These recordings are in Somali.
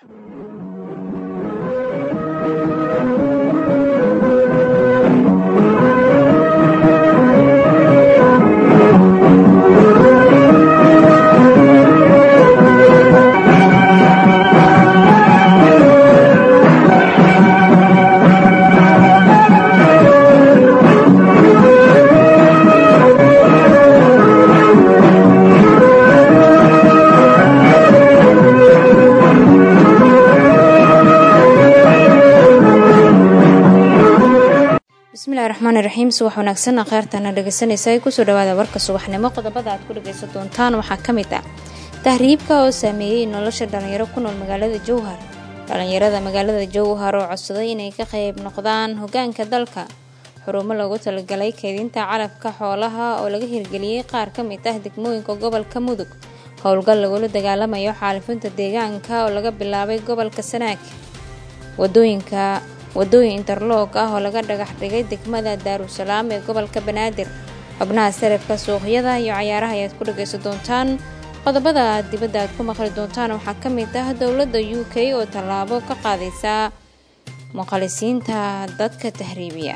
bismillahi raxmaani raxiim subax wanaagsan kheyrtana dhegeysanaysa kusoo dhawaada warka subaxnimo qodobada aad ku dhageysan doontaan waxaa ka mid ah tahriibka oo saameeyey nolosha dhalinyaro ku nool magaalada jowhar dhalinyarada magaalada jowhar oo codsaday inay ka qayb noqdaan hogaanka dalka xurumo loogu talagalay keydinta calafka xoolaha oo laga hirgeliyey qaar ka mid ah degmooyinka gobolka mudug howlgal lagula dagaalamayo xaalifinta deegaanka oo laga bilaabay gobolka sanaag wadooyinka wadooyin interloog ah oo laga dhagax dhigay degmada daarusalaam ee gobolka banaadir xubnaha sarafka suuqyada iyo cayaaraha ayaad ku dhageysan doontaan qodobada dibadda aad ku maqli doontaan waxaa ka mid ah dowladda u k oo tallaabo ka qaadaysa muqalisiinta dadka tahriibiya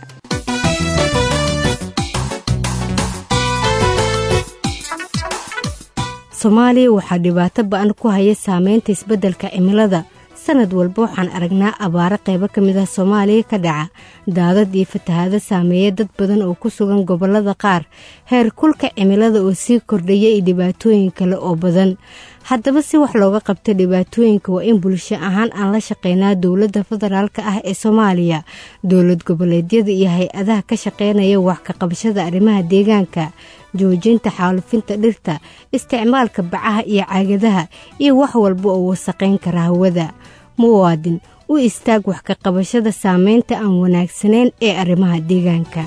soomaaliya waxaa dhibaato ba-an ku haya saameynta isbeddelka cimilada sanad walba waxaan aragnaa abaaro qaybo ka mid ah soomaaliya ka dhaca daadad iyo fatahaado saameeya dad badan oo ku sugan gobollada qaar heer kulka cimilada oo sii kordhaya iyo dhibaatooyin kale oo badan haddaba si wax looga qabta dhibaatooyinka waa in bulsho ahaan aan la shaqeynaa dowladda federaalk ah ee soomaaliya dowlad goboleedyada iyo hay-adaha ka shaqeynaya wax ka qabashada arrimaha deegaanka joojinta xaalufinta dhirta isticmaalka bacaha iyo caagadaha iyo wax walba oo wasaqayn kara hawada muwaadin u istaag wax ka qabashada saameynta aan wanaagsanayn ee arrimaha deegaanka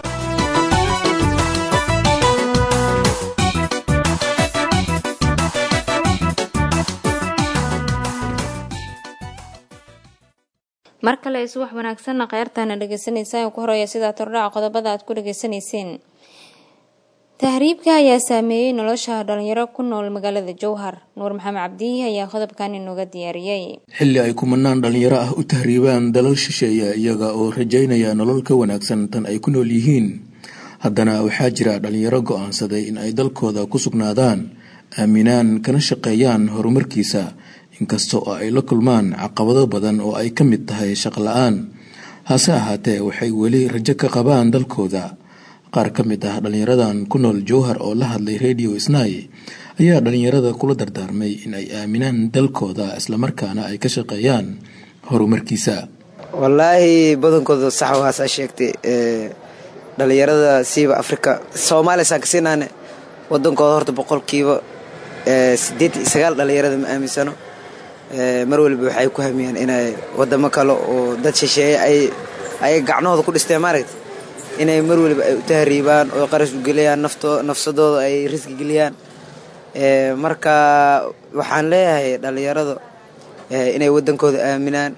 mar kale subax wanaagsanna kheyrtaana dhegeysanaysa ku horeeya sidaa tordhaca qodobada aad ku dhageysanayseen tahriibka ayaa saameeyey nolosha dhalinyaro ku nool magaalada jowhar nuur maxamed cabdihi ayaa qodobkan inooga diyaariyey xilli ay kumanaan dhalinyaro ah u tahriibaan dalal shisheeya iyaga oo rajaynaya nolol ka wanaagsan tan ay ku nool yihiin haddana waxaa jira dhalinyaro go-aansaday in ay dalkooda ku sugnaadaan aaminaan kana shaqeeyaan horumarkiisa inkasta oo ay la kulmaan caqabado badan oo ay ka mid tahay shaqo la-aan hase ahaatee waxay weli rajo ka qabaan dalkooda qaar ka mid ah dhalinyaradan ku nool jowhar oo la hadlay radio snai ayaa dhalinyarada kula dardaarmay in ay aaminaan dalkooda islamarkaana ay ka shaqeeyaan horumarkiisa wallaahi badankooda sax waasaa sheegtay dhalinyarada siiba afrika soomaaliya saan kasinaane wadankooda horta boqolkiiba sideed iyo sagaal dhalinyarada ma aaminsano mar waliba waxay ku hamiyaan inay wadamo kale oo dad shisheeye ay gacnahooda ku dhisteen maaragta inay mar waliba ay u tahriibaan oo qarash u geliyaan nafsadooda ay riski geliyaan marka waxaan leeyahay dhallinyarada inay waddankooda aaminaan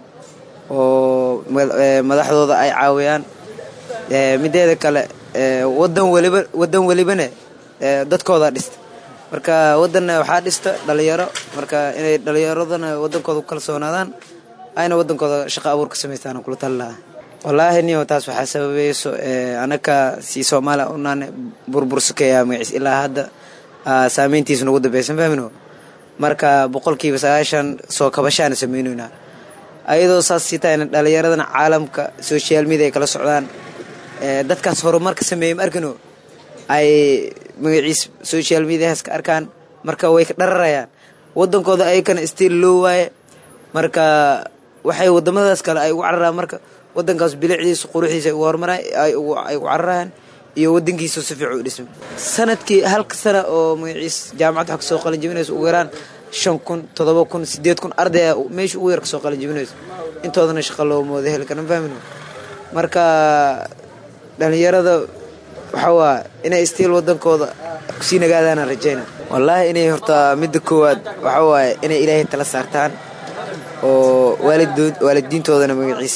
oo madaxdooda ay caawiyaan mideeda kale wadan waliba waddan welibane dadkooda dhista marka wadanna waxaa dhista dhalinyaro marka inay dhalinyaradana wadankooda ku kalsoonaadaan ayna wadankooda shaqo abuur ka samaystaan kula tali lahaa wallaahi niyo taas waxaa sababayso anaka si soomaaliya unaan burbursukeeya magaciis ilaa hadda saameyntiisa nagu dambeysan fahmino marka boqolkiiba sagaashan soo kabashaana sameynoynaa ayadoo saas sii tahayna dhalinyaradana caalamka social media ay kala socdaan dadkaas horumarka sameeyey ma arkino ay magaciis social mediahaas ka arkaan marka way ka dhararayaan wadankooda ayakana stiil loo waaye marka waxay wadamadaas kale ay ugu cararaan marka wadankaas bilicdiisa quruxdiisa ay ugu horumara ay ugu cararayaan iyo wadankiisa si fiican u dhisma sanadkii halka sana oo magaciis jaamacad wax kasoo qalin jibinayso ugu yaraan shan kun todoba kun sideed kun ardaya meesha ugu yar kasoo qalin jibinayso intoodana shaqa loo mooda heli karan fahmin marka dhalinyarada waxaa waa inay stiil wadankooda kusii nagaadaana rajayna wallaahi inay horta midda koowaad waxaa waaye inay ilaahay tala saartaan oo waalidiintoodana magaciis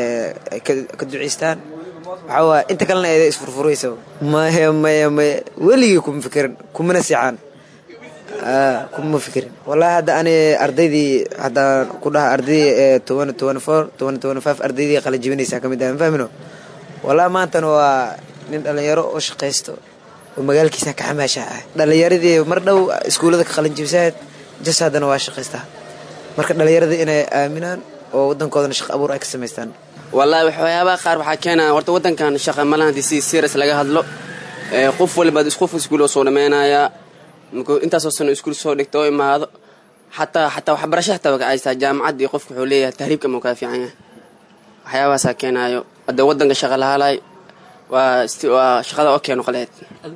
ka duceystaan waxaa waaye inta kalena eeda isfurfuraysa maya maya maya weligii kuma fikirin kumana sixaan kuma fikirin wallahi hadda ani ardaydii haddaan ku dhaha ardaydii ee toban toban four toban toban five ardaydii qala jibinaysaa ka mid ah mafahmino wallahi maantana waa nin dhallinyaro oo shaqaysto oo magaalkiisa ka xamaasha ah dhallinyaradii mar dhow iskuullada ka qalin jibsaad jas haddana waa shaqaystaa marka dhallinyaradii inay aaminaan oo waddankoodana shaqo abuur ay ka samaystaan wallaahi waxyaabaha qaar waxaa keenaya horta waddankan shaqa malaha hadii si serious laga hadlo qof waliba qof iskuul oo soo dhameynayaa markuu intaasoo sano iskuul soo dhigta oo imaado xataa xataa waxbarasho xataa waa kacaysaa jaamacaddii qofku wuxuu leeyahay tahriibka ma kaa fiican yahay waxyaabahaasaa keenaayo hadda waddanka shaqa lahalay waa waa shaqada oo keeno qaleed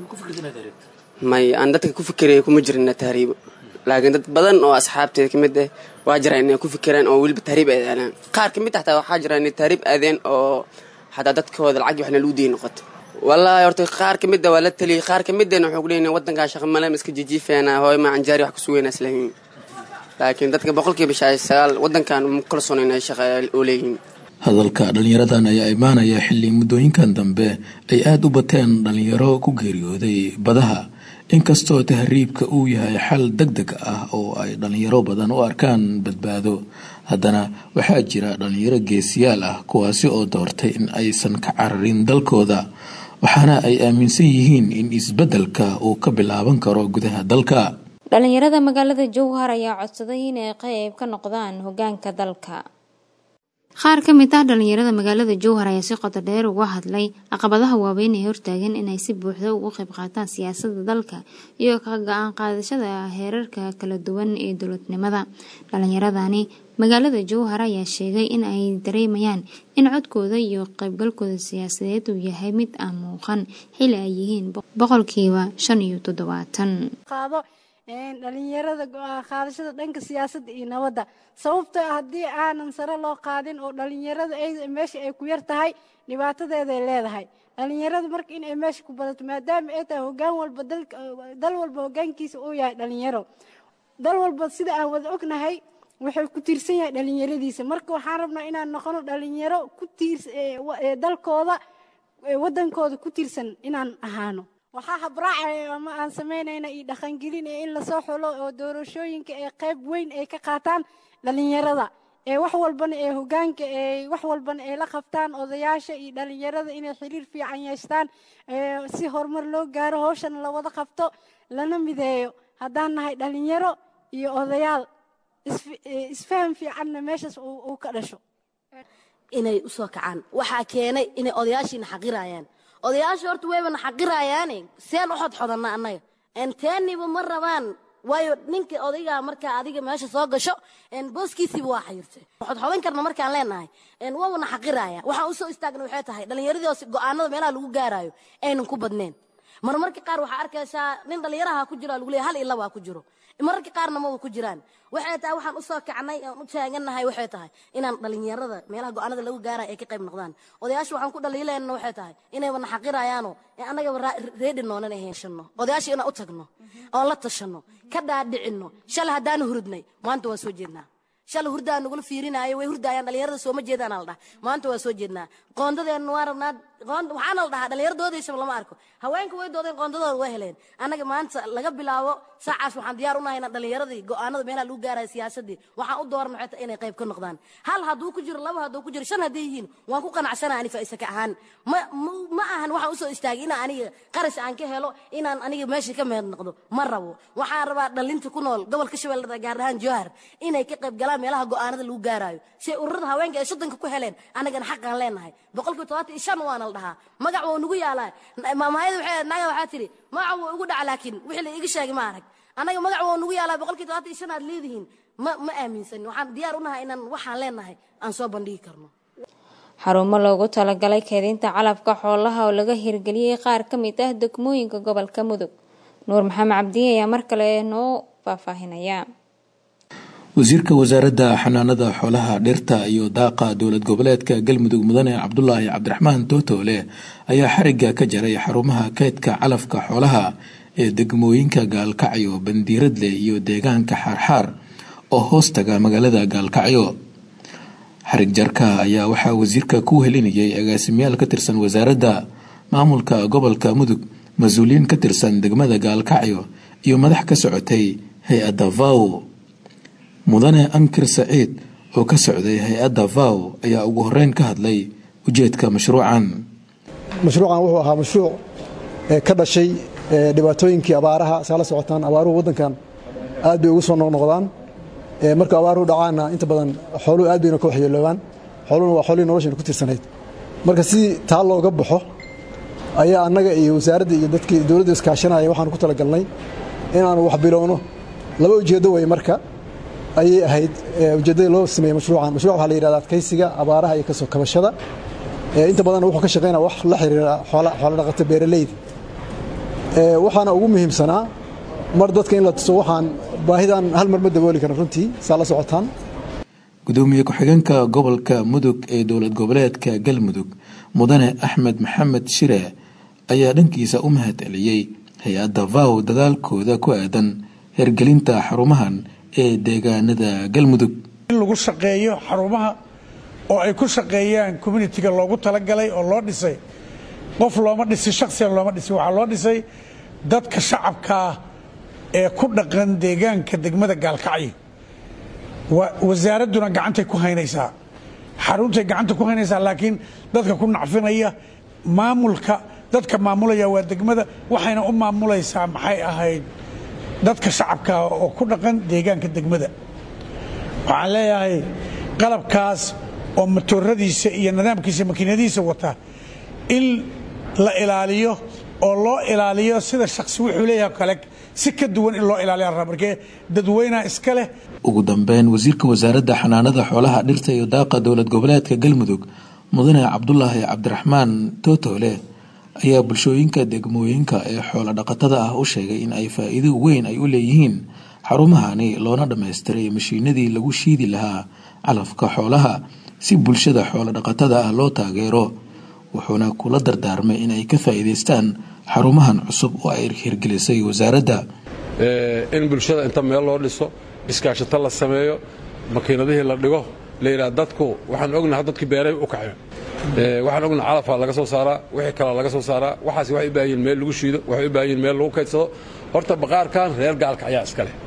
may aan dadka ku fikiraya kuma jirina tahriibo laakiin dad badan oo asxaabteeda kamid ah waa jiraan inay ku fikiraan oo weliba tahriib ay aadaan qaar kamid ah xataa waxaa jira inay tahriib aadeen oo xataa dadkooda lacag waxna lagu diyi noqoto wallaahi horta qaar kamid a waa la taliyay qaar kamidana wuxuu ku leeyahay waddankaa shaqa male ma iska jijiifeena hooy ma anjaari wax ku sugayna islahiin laakiin dadka boqolkiiba shan sagaal waddankan ma kalsoon inay shaqa oo leeyihiin hadalka dhallinyaradan ayaa imaanaya xilli muddooyinkan dambe ay aada u bateen dhallinyaro ku geeriyooday badaha inkastoo tahriibka uu yahay xal deg deg ah oo ay dhallinyaro badan u arkaan badbaado haddana waxaa jira dhallinyaro geesiyaal ah kuwaasi oo doortay in aysan ka cararin dalkooda waxaana ay aaminsan yihiin in isbeddelka uu ka bilaaban karo gudaha dalka dhalinyarada magaalada jowhar ayaa codsaday inay qayb ka noqdaan hogaanka dalka qaar ka mid ah dhalinyarada magaalada jowhar ayaa si qoto dheer uga hadlay caqabadaha waaweyn ee hortaagan inay si buuxda uga qayb qaataan siyaasadda dalka iyo ka go-aan qaadashada heerarka kala duwan ee dowladnimada dhalinyaradani magaalada jowhar ayaa sheegay in ay dareemayaan in codkooda iyo qaybgalkooda siyaasadeed uu yahay mid aan muuqan xili ay yihiin boqolkiiba shan iyo toddobaatan dhalinyarada go-aan qaadashada dhanka siyaasadda iyo nabadda sababtoo haddii aanan sare loo qaadin oo dhalinyarada meesha ay ku yar tahay dhibaatadeeday leedahay dhalinyarada marka in ay meesha ku badato maadaama ay tahay hogaan walba dal walba hogaankiisa uu yahay dhalinyaro dal walba sida aan wada ognahay wuxuu ku tiirsan yahay dhalinyaradiisa marka waxaan rabnaa inaan noqono dhalinyaro ku tiirs dalkooda wadankooda ku tiirsan inaan ahaano waxaa habraacaya ama aan samaynayna iyo dhaqangelinaya in lasoo xulo oo doorashooyinka ee qayb weyn ay ka qaataan dhalinyarada ee wax walbana ee hogaanka ee wax walbana ay la qabtaan odayaasha iyo dhalinyarada inay xiriir fiican yeeshtaan si horumar loo gaaro hawshana la wada qabto lana mideeyo haddaan nahay dhalinyaro iyo odayaal isfaham fiicanna meeshaas uu ka dhasho inay usoo kacaan waxaa keenay inay odayaashiina xaqirayaan odayaasha horta waybana xaqirayaane seen u xodxodanna annaga teeniba ma rabaan waayo ninka odaygaa markaa adiga meesha soo gasho booskiisiiba waa xayirtay xodxodan karna markaan leenahay waabana xaqiraya waxaan usoo istaagna waxay tahay dhallinyaradii go'aanada meelaha lagu gaaraayo aynan ku badneen marmarka qaar waxaa arkaysaa nin dhallinyaraha ku jiro lagu leeya hal iyo laba ku jiro mararka qaarna maba ku jiraan waxay tahay waxaan usoo kacnay aan u taagannahay waxay tahay inaan dhalinyarada meelaha go'aanada lagu gaaraya ay ka qayb noqdaan odayaasha waxaan ku dhaliilayna waxay tahay inayba naxaqirayaano annagaba reedi noonan ahayshano odayaasha inaan u tagno oon la tashano ka dhaadhicinno shalay haddaanu hurudnay maanta waan soo jeednaa shalay hurdaa nagula fiirinaayo way hurdayaan dhalinyarada sooma jeedaan la dhaha maanta waa soo jeednaa qoondadeenna waa rabnaa waxaana la dhahaa dhallinyaradoodaysaba lama arko haweenka way doodeen qoondadooda waa heleen annaga maanta laga bilaabo saacaas waxaan diyaar u nahay inaan dhallinyaradii go'aanada meelaha lagu gaaraya siyaasadii waxaan u dooran waxay tahay inay qayb ka noqdaan hal hadduu ku jiro laba hadduu ku jiro shan hadday yihiin waan ku qanacsanaha ani faa'isa ka ahaan ma ma ahan waxaan usoo istaagay inaan aniga qaras aan ka helo inaan aniga meesha ka meed noqdo ma rabo waxaan rabaa dhalinta ku nool gobolka shabeellada gaar ahaan jowhar inay ka qayb galaan meelaha go'aanada lagu gaaraayo si ururada haweenka ay soddonka ku heleen annagana xaqaan leenahay boqolkiiba todobaatan iyo shan waana la dhahaa magac waa nugu yaalaa maamaayada waxay naga waxaa tidhi magac waa ugu dhaca laakiin wixii la iga sheegay ma arag annaga magac waa nugu yaalaa boqolkiiba todobaatan iyo shan aad leedihiin ma ma aaminsanin waxaan diyaar u nahay inaan waxaan leenahay aan soo bandhigi karno xarumo loogu talagalay keedinta calafka xoolaha oo laga hirgeliyey qaar ka mid ah degmooyinka gobolka mudug nuur maxamed cabdiye ayaa mar kale noo faahfaahinaya wasiirka wasaaradda xanaanada xoolaha dhirta iyo daaqa dowlad goboleedka galmudug mudane cabdulaahi cabdiraxmaan tootoole ayaa xarigga ka jaray xarumaha keydka calafka xoolaha ee degmooyinka gaalkacyo bandiiradle iyo deegaanka xaarxaar oo hoostaga magaalada gaalkacyo xarig jarka ayaa waxaa wasiirka ku helinayay agaasimayaal ka tirsan wasaaradda maamulka gobolka mudug mas-uuliyiin ka tirsan degmada gaalkacyo iyo madax ka socotay hay-adda vow mudane ankir saciid oo ka socday hay-adda vow ayaa ugu horeyn ka hadlay ujeedka mashruucan mashruucan wuxuu ahaa mashruuc ka dhashay dhibaatooyinkii abaaraha saa la socotaan abaaruhu waddankan aad bay ugu soo noqnoqdaan marka abaaruhu dhacaanna inta badan xooluhu aad bayna ka waxyeeloobaan xooluhuna waa xoolihii noloshayna ku tirsanayd marka si taa looga baxo ayaa annaga iyo wasaaradda iyo dadkii dowladda iskaashanaya waxaanu ku talagalnay inaanu wax bilowno laba ujeeddo wey marka ayay ahayd ujeeddada loo sameeyey mashruucan mashruuc waxaa la yidhahda adkaysiga abaaraha iyo kasoo kabashada inta badan wuxuu ka shaqaynaya wax la xiriira xoolo dhaqato beeraleyda waxaana ugu muhiimsanaa mar dadka in la tuso waxaan baahidan hal mar ma dabooli karin runtii saa la socotaan gudoomiye ku-xigeenka gobolka mudug ee dowlad goboleedka galmudug mudane axmed maxamed shire ayaa dhankiisa u mahad celiyey hay-adda vow dadaalkooda ku aadan hergelinta xarumahan ee deegaanada galmudug in lagu shaqeeyo xarumaha oo ay ku shaqeeyaan communitiga loogu talagalay oo loo dhisay qof looma dhisin shaksiyan looma dhisin waxaa loo dhisay dadka shacabkaa ee ku dhaqan deegaanka degmada gaalkacyo wasaaradduna gacantay ku haynaysaa xaruntay gacanta ku haynaysaa laakiin dadka ku nacfinaya maamulka dadka maamulaya waa degmada waxayna u maamulaysaa maxay ahayd dadka shacabkaa oo ku dhaqan deegaanka degmada waxaan leeyahay qalabkaas oo matooradiisa iyo nidaamkiisa makiinadiisa wata in la ilaaliyo oo loo ilaaliyo sida shaksi wuxuu leeyahay kale si ka duwan in loo ilaaliya raba markee dadweynaha iska leh ugu dambeyn wasiirka wasaaradda xanaanada xoolaha dhirta iyo daaqa dowlad goboleedka galmudug mudane cabdulaahi cabdiraxmaan tootoole ayaa bulshooyinka degmooyinka ee xoolo dhaqatada ah u sheegay in ay faa'iido weyn ay u leeyihiin xarumahani loona dhammaystiray mashiinadii lagu shiidi lahaa calafka xoolaha si bulshada xoolo dhaqatada ah loo taageero wuxuuna kula dardaarmay in ay ka faa'iidaystaan xarumahan cusub oo ay hirgelisay wasaaradda in bulshada inta meel loo dhiso iskaashato la sameeyo makiinadihii la dhigo layidhaha dadku waxaan ognaha dadkii beeray u kaceen waxaan ognaha calafaa laga soo saaraa wixii kalaa laga soo saaraa waxaas waxay u baahan yihin meel lagu shiido waxay u baahan yihin meel lagu kaydsado horta baqaarkan reer gaalka ayaa iska leh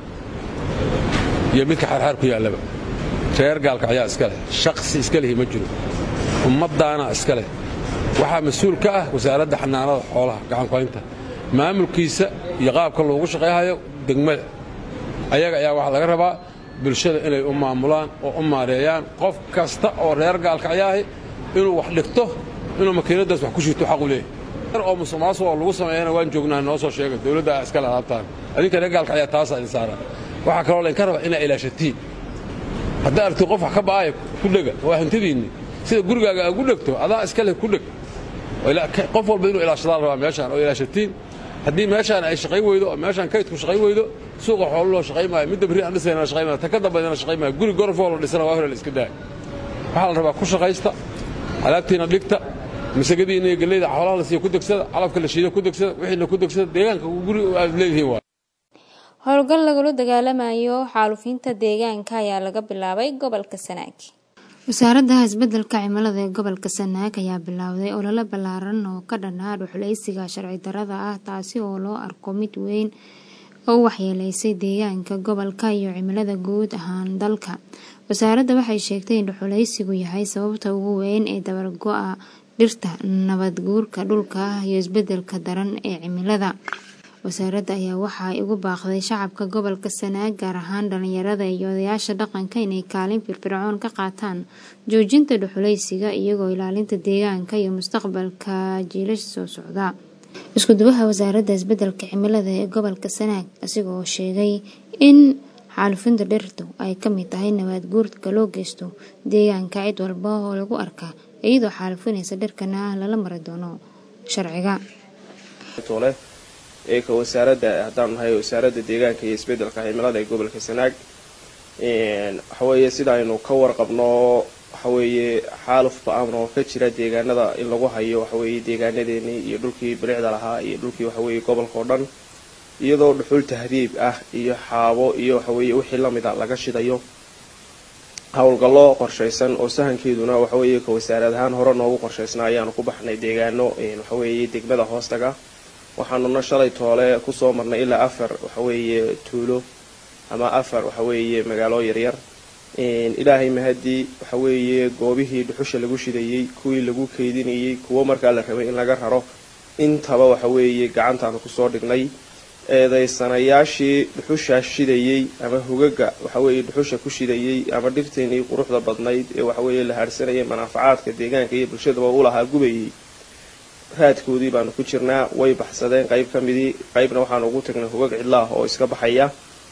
iyo midka xaarxaar ku yaallaba reer gaalka ayaa iska leh shaksi iska lehi ma jiro ummaddaana iska leh waxaa mas-uul ka ah wasaaradda xanaanada xoolaha gacankuhaynta maamulkiisa iyo qaabka loogu shaqayhayo degmada ayaga ayaa waxaa laga rabaa bulshada inay u maamulaan oo u maareeyaan qof kasta oo reer gaalka ayaahi inuu wax dhigto inuu makiinadaas wax ku shito xaqu leeyahy oo musuqmaasuq oo lagu sameeyana waan joognaa noo soo sheega dowladda aa iskale alaabtaan adinka reer gaalka ayaa taasaa idin saara waxaa kaloo laydinka rabaa inaa ilaashatiin haddaa aragti qof wax ka ba'aaya ku dhega waa hantidiinni sida gurigaaga aa ku dhegto adaa iska leh ku dheg qof walba inuu ilaashadaa rabaa meeshaan oo ilaashatiin haddii meeshaan ay shaqayn weydo oo meeshaan kaydku shaqayn weydo suuqa xoolo loo shaqayn maayo midda berri aan dhisayna shaqayn maayo ta ka dambaydana shaqayn maayo guri gorofoo la dhisana waa hore la iska daaya waxaa la rabaa ku shaqaysta alaabtiina dhigta masagadiina iyo galleyda xoolaha la siiya ku degsada calabka la shiida ku degsada wixiina ku degsada deegaanka guri aad leedihiin waa howlgal lagula dagaalamayo xaalufinta deegaanka ayaa laga bilaabay gobolka sanaag wasaaradda isbedelka cimilada ee gobolka sanaag ayaa bilaawday olole ballaaran oo ka dhanaa dhuxuleysiga sharci darada ah taasi oo loo arko mid weyn oo u waxyeeleysay deegaanka gobolka iyo cimilada guud ahaan dalka wasaaradda waxay sheegtay in dhuxuleysigu yahay sababta ugu weyn ee dabargo-a dhirta nabadguurka dhulka iyo isbedelka daran ee cimilada wasaaradda ayaa waxa ay ugu baaqday shacabka gobolka sanaag gaar ahaan dhalinyarada iyo odayaasha dhaqanka inay kaalin firfircoon ka qaataan joojinta dhuxuleysiga iyagoo ilaalinta deegaanka iyo mustaqbalka jiilasha soo socda iskudubaha wasaaradda isbedelka cimilada ee gobolka sanaag asigoo sheegay in xaalufinta dhirtu ay ka mid tahay nabaad guurka loo geysto deegaanka cid walba oo lagu arka iyadoo xaalufinaysa dhirkana lala mari doono sharciga ee ka wasaaradda haddaan nahay wasaaradda deegaanka iyo isbedelka cimilada ee gobolka sanaag waxaweeye sida aynu ka warqabno waxaweeye xaaluf ba-aan oo ka jira deegaanada in lagu hayo waxaweeye deegaanadeenii iyo dhulkii bilicda lahaa iyo dhulkii waxaweeye gobolka oo dhan iyadoo dhuxul tahdiib ah iyo xaabo iyo waxaweeye wixii lamida laga shidayo howlgallo qorshaysan oo sahankeeduna waxaweeye ka wasaarad ahaan hore noogu qorshaysnaa ayaanu ku baxnay deegaano waxaweeye degmada hoostaga waxaanuna shalay toole kusoo marnay ilaa afar waxaweeye tuulo ama afar waxa weeye magaalo yaryar ilaahay mahadii waxa weeye goobihii dhuxusha lagu shidayey kuwii lagu keydinayey kuwo markaa la rabay in laga raro intaba waxa weeye gacantaanu kusoo dhignay eedaysanayaashii dhuxushaa shidayey ama hugaga waxaweeye dhuxusha ku shidayey ama dhirteenii quruxda badnayd ee waxaweeye la haadhsanayay manaafacaadka deegaanka iyo bulshadaba u lahaa gubayey raadkoodii baanu ku jirnaa way baxsadeen qayb ka midii qaybna waxaanu ugu tagnay hugag cidlaah oo iska baxaya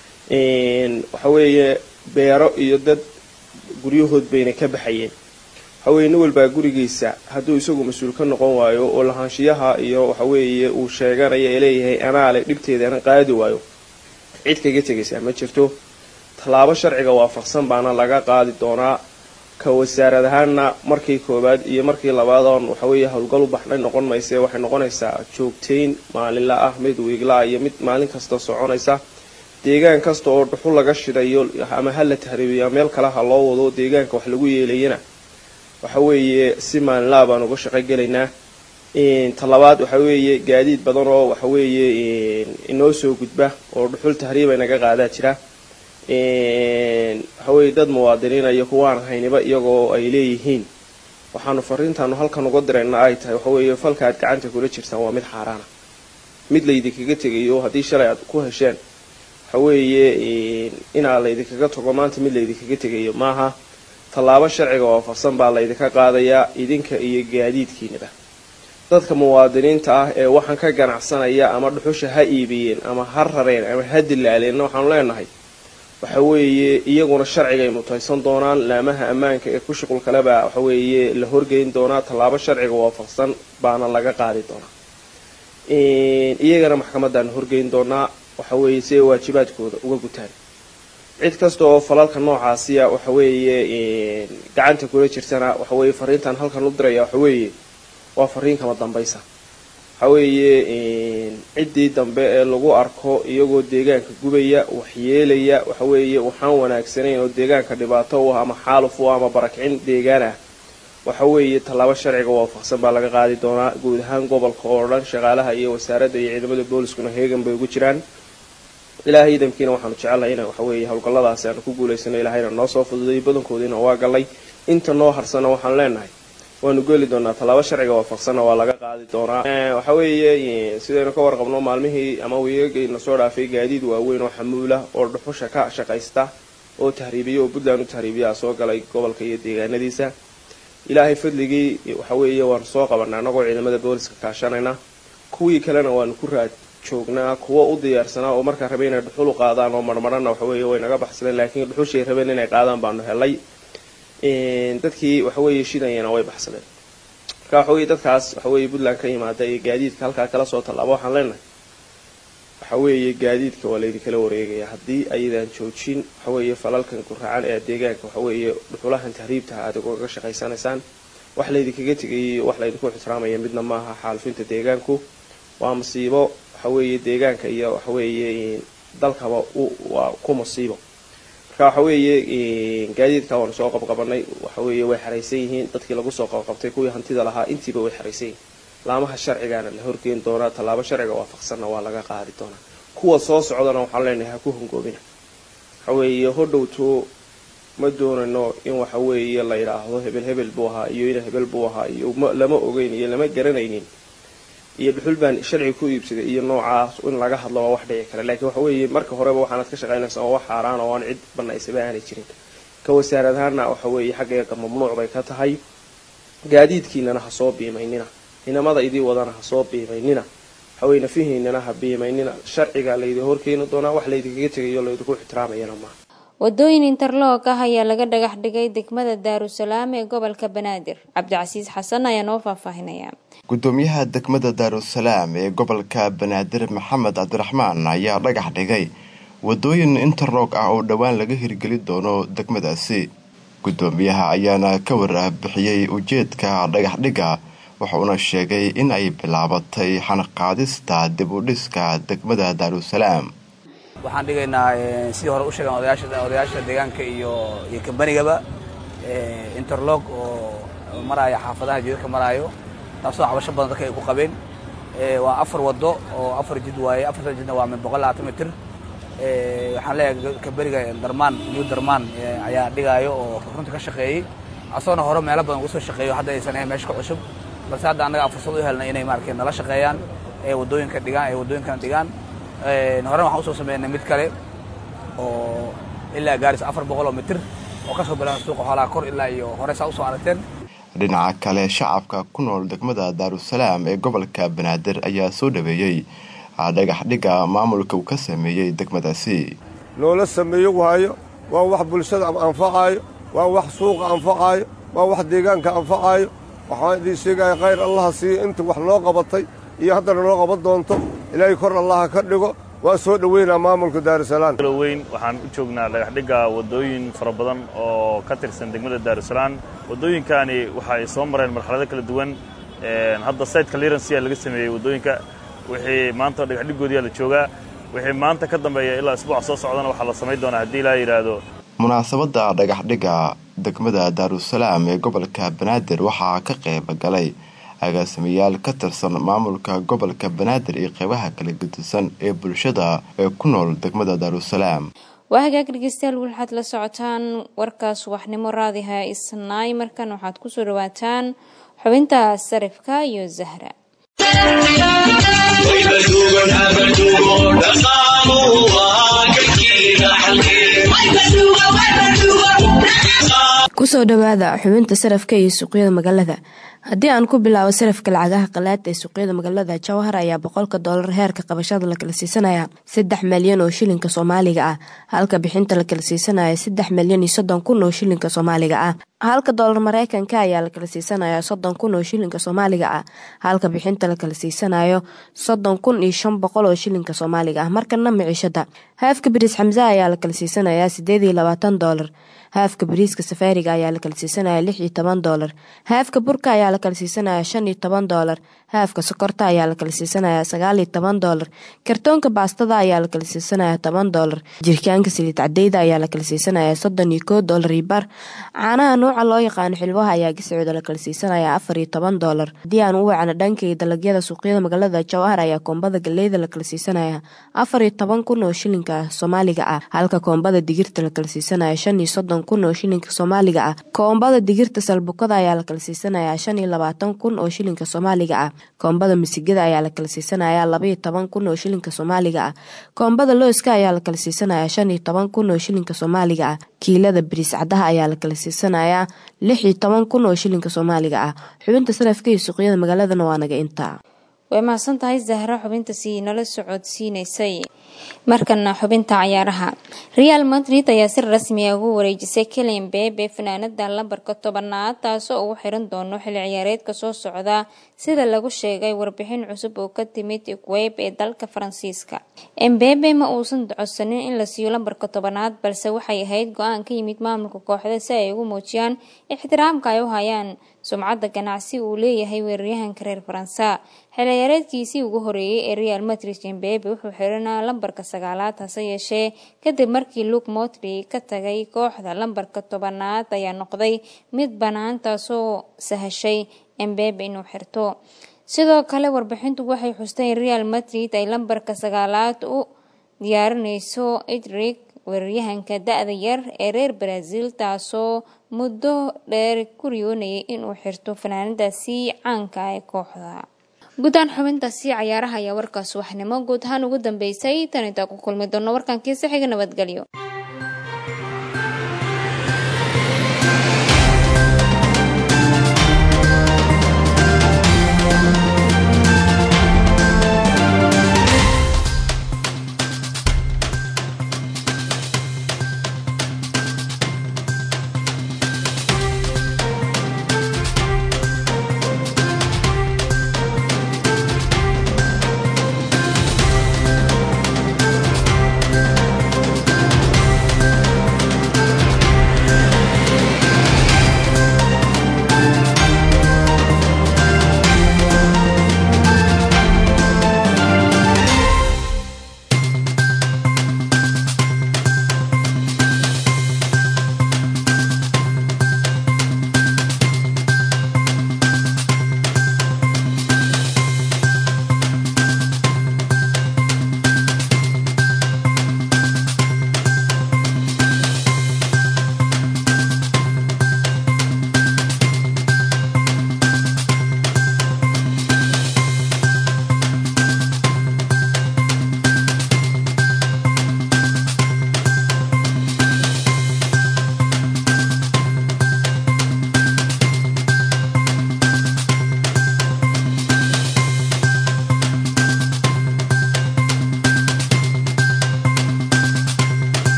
waxaweeye beero iyo dad guryahood bayna ka baxayeen waxaweye nin walbaa gurigiisa hadduu isagu mas-uul ka noqon waayo oo lahaanshiyaha iyo waxaweeye uu sheeganayo ee leeyahay anaale dhibteedana qaadi waayo cid kaga tegaysaa ma jirto tallaabo sharciga waafaqsan baana laga qaadi doonaa ka wasaarad ahaana markii koowaad iyo markii labaadoon waxaweeye howlgal u baxnay noqon mayse waxay noqonaysaa joogtayn maalinla ah mid wiigla iyo mid maalin kasta soconaysa deegaan kasta oo dhuxul laga shidayo ama ha la tahriibiya meel kale ha loo wado deegaanka wax lagu yeelayana waxa weeye si maalinlaha baan uga shaqo gelaynaa talabaad waxa weeye gaadiid badan oo waxa weeye inoo soo gudba oo dhuxul tahriiba naga qaadaa jira waxaweye dad muwaadiniina iyo kuwaan hayniba iyagoo ay leeyihiin waxaanu fariintaanu halkan uga dirayna ay tahay waxaweeye falka aad gacanta kula jirtaan waa mid xaaraana mid laydinkaga tegayo haddii shalay aad ku hesheen waxaweeye inaa laydinkaga tago maanta mid laydinkaga tegayo maaha tallaabo sharciga waafaqsan baa laydinka qaadayaa idinka iyo gaadiidkiinaba dadka muwaadiniinta ah ee waxaan ka ganacsanaya ama dhuxusha ha iibiyeen ama ha rareen ama ha dilaaleenna waxaanu leenahay waxa weeye iyaguna sharcigay mutaysan doonaan laamaha ammaanka ee ku shuqul kalebaa waxaweeye la horgeyn doonaa tallaabo sharciga waafaqsan baana laga qaadi doonaa iyagana maxkamadaanu horgeyn doonaa waxaweeye si ay waajibaadkooda uga gutaan cid kasta oo falalka noocaasiya waxaweeye gacanta kula jirtana waxaweeye fariintan halkan u diraya waxaweeye waa fariin kama dambaysa waxaweeye ciddii dambe ee lagu arko iyagoo deegaanka gubaya waxyeelaya waxaweeye waxaan wanaagsanayn oo deegaanka dhibaato u ah ama xaaluf u ah ama barakicin deegaan ah waxaweeye tallaabo sharciga waafaqsan baa laga qaadi doonaa guud ahaan gobolka oo dhan shaqaalaha iyo wasaaradda iyo ciidamada booliskuna heegan bay ugu jiraan ilaahay idamkiina waxaanu jecelnahay ina waxaweeye howlgalladaasi aanu ku guulaysano ilahayna noo soo fududay badankoodiina waa gallay inta noo harsana waxaan leenahay waanu geli doonaa tallaabo sharciga waafaqsanna waa laga qaadi doonaa waxa weeye sidaynu ka warqabno maalmihii ama wiigagayna soo dhaafay gaadiid waaweyn oo xamuula oo dhuxusha ka shaqaysta oo tahriibiya oo puntland u tahriibiyaa soo galay gobolka iyo deegaanadiisa ilaahay fadligii waxa weeye waanu soo qabanaa anagoo ciidamada booliska kaashanayna kuwii kalena waanu ku raad joognaa kuwo u diyaarsanaa oo markaa rabay inay dhuxul u qaadaan oo marmarana waxaweeye way naga baxsadeen laakiin dhuxushay rabeen inay qaadaan baanu helay dadkii waxaweeye shidayana way baxsadeen marka waxaweye dadkaas waxaweeye puntland ka yimaada ee gaadiidka halkaa kala soo tallaabo waxaan leenahay waxaweeye gaadiidka waa laydinkala wareegaya haddii ayadaan joojin waxaweeye falalkan guracan ee deegaanka waxaweeye dhuxulahan tahriibtaha aad uga shaqaysanaysaan wax laydinkaga tegayay wax laydinku ixtiraamaya midna maaha xaalufinta deegaanku waa masiibo waxaweeye deegaanka iyo waxaweeye dalkaba waa ku masiibo marka waxaweeye gaadiidka waanu soo qabqabanay waxaweeye way xaraysan yihiin dadkii lagu soo qabqabtay kuwii hantida lahaa intiiba way xaraysan yihiin laamaha sharcigaana la horgeyn doonaa tallaabo sharciga waafaqsanna waa laga qaadi doonaa kuwa soo socdana waxaan leenahay ha ku hongoobina waxaweeye hodhowto ma doonayno in waxaweeye la yidhaahdo hebel hebel buu ahaa iyo ina hebel buu ahaa iyo lama ogeyn iyo lama garanaynin iyo dhuxul baan sharci ku iibsaday iyo noocaas in laga hadlo waa wax dhici kara laakiin waxa weeye marka horeba waxaanad ka shaqaynaysaa oo wax xaaraan oo aan cid banaysaba aanay jirin ka wasaarad ahaana waxa weeye xaggeega mamnuuc bay ka tahay gaadiidkiinana ha soo biimaynina inamada idii wadana ha soo biimaynina waxaweye nafihiinana ha biimaynina sharciga laydin horkeeni doonaa wax laydinkaga tegayo laydinku ixtiraamayana maaha wadooyin interloog ah ayaa laga dhagax dhigay degmada daarusalaam ee gobolka banaadir cabdicasiis xasan ayaa noo faahfaahinaya gudoomiyaha degmada daarusalaam ee gobolka banaadir maxamed cabdiraxmaan ayaa dhagax dhigay wadooyin interloog ah oo dhowaan laga hirgeli doono degmadaasi gudoomiyaha ayaana ka warbixiyey ujeedka dhagaxdhiga wuxuuna sheegay in ay bilaabatay xanaqaadista dib u dhiska degmada daarusalaam waxaan dhigaynaa sidii hore u sheegan odayaasha deegaanka iyo iyo kambanigaba interlog oo maraayo xaafadaha jidadka maraayo taasoo cabasho badan dadka ay ku qabeen waa afar wado oo afar jid waaye afarta jidna waa min boqol labaatan mitir waxaan leeyahay kaberiga darmaan new darmaan ayaa dhigaayo oo runta ka shaqeeyey asagoona hore meelo badan uga soo shaqeeyo hadda aysan ahayn meesha ka cusub balse hadda annaga aan fursad u helnay inay maaragtay nala shaqeeyaan ee waddooyinka dhigaan ee waddooyinkana dhigaan horena waxaan usoo sameynay mid kale oo ilaa gaaris afar boqol oo mitir oo ka soo bilaaba suuqa xoolaha kor ilaa iyo hore saa usoo aragteen dhinaca kale shacabka ku nool degmada daarusalaam ee gobolka banaadir ayaa soo dhaweeyey dhagax dhigga maamulka uu ka sameeyey degmadaasi loola sameeyo waayo waa wax bulshada anfacaayo waa wax suuqa anfacaayo waa wax deegaanka anfacaayo waxaan idiin sheegaya khayr allaha siiyo inta wax noo qabatay iyo haddana noo qaban doonto ilaahay kor allaha ka dhigo waa soo dhoweynaa maamulka daarusalaam weyn waxaan u joognaa dhagaxdhigga waddooyin fara badan oo ka tirsan degmada daarusalaam waddooyinkani waxa ay soo mareen marxalado kala duwan hadda sayid clearance ayaa laga sameeyey waddooyinka wixii maanta dhagaxdhiggoodiyaa la joogaa wixii maanta ka dambeeya ilaa isbuuca soo socdana waxaa la samayn doonaa haddii ilaa yidhaahdo munaasabadda dhagaxdhigga degmada daarusalaam ee gobolka banaadir waxaa ka qayb galay agaasimayaal ka tirsan maamulka gobolka banaadir iyo qeybaha kala gedisan ee bulshada ee ku nool degmada daarusalaam waa hagaag dhegeystayaal waxaad la socotaan warkaas waxnimo raadiha isnaay markan waxaad kusoo dhawaataan xubinta sarifka iyo zahra kusoo dhawaada xubinta sarafka iyo suuqyada magaalada haddii aan ku bilaabo sarafka lacagaha qalaad ee suuqyada magaalada jawhar ayaa boqolka doolar heerka qabashada la kala siisanaya saddex malyan oo shilinka soomaaliga ah halka bixinta la kala siisanaya saddex malyan iyo soddon kun oo shilinka soomaaliga ah halka doolar mareykanka ayaa la kala siisanaya soddon kun oo shilinka soomaaliga ah halka bixinta la kala siisanayo soddon kun iyo shan boqol oo shilinka soomaaliga ah markana miciishada haafka bariis xamse ayaa la kala siisanaya sideed iyo labaatan doolar haafka bariiska safaariga ayaa la kala siisanaya lix iyo toban doolar haafka burka ayaa la kala siisanaya shan iyo toban doolar haafka sokorta ayaa la kala siisanaya sagaal iyo toban doolar kartoonka baastada ayaa la kala siisanaya toban doolar jirkaanka saliid cadeyda ayaa la kala siisanaya soddon iyo koo doolar iyo bar caanaha nuuca loo yaqaano xilwaha ayaa giscooda la kala siisanaya afar iyo toban doolar haddii aan u wacno dhankay dalagyada suuqyada magaalada jawhar ayaa koombada galeyda la kala siisanaya afar iyo toban kun oo shilinka soomaaliga ah halka koombada digirta la kala siisanaya shan iyo soddon kun oo shilinka soomaaliga ah koombada digirta salbukada ayaa la kala siisanaya shan iyo labaatan kun oo shilinka soomaaliga ah koombada misigada ayaa la kala siisanaya labaiyo toban kun oo shilinka soomaaliga ah koombada looska ayaa la kala siisanaya shan iyo toban kun oo shilinka soomaaliga ah kiilada bariis cadaha ayaa la kala siisanaya lix iyo toban kun oo shilinka soomaaliga ah xubinta sarafka iyo suuqyada magaaladana waa naga intaa way mahadsan tahay zahra xubinta sii nala socodsiinaysay markana xubinta cayaaraha real madrid ayaa si rasmiya ugu wareejisay kelian bebe fanaanada lambarka tobanaad taasoo ugu xiran doono xilli ciyaareedka soo socda sida lagu sheegay warbixin cusub oo ka timid web ee dalka faransiiska embebe ma uusan codsanin in la siiyo lambarka tobanaad balse waxay ahayd go-aan ka yimid maamulka kooxda si ay ugu muujiyaan ixtiraamka ay u hayaan sumcadda ganacsi uu leeyahay weeraryahanka reer faransa xilciyaareedkiisii ugu horeeyey ee real madrid embebe wuxuu xiranaa lambarka sagaalaad hase yeeshee kadib markii luke motry ka tagay kooxda lambarka tobanaad ayaa noqday mid bannaan taasoo sahashay embebe inuu xirto sidoo kale warbixintu waxay xustay in real madrid ay lambarka sagaalaad u diyaarinayso idrig weeraryahanka da-da yar ee reer brazil taasoo muddo dheer ku riyoonayay inuu xirto fanaanadaasi caanka ee kooxda guudahaan xubintaasi cayaaraha ayaa warkaas waxnimo guud ahaan ugu dambeysay tan intaa ku kulmi doono warkankiisa xiga nabadgelyo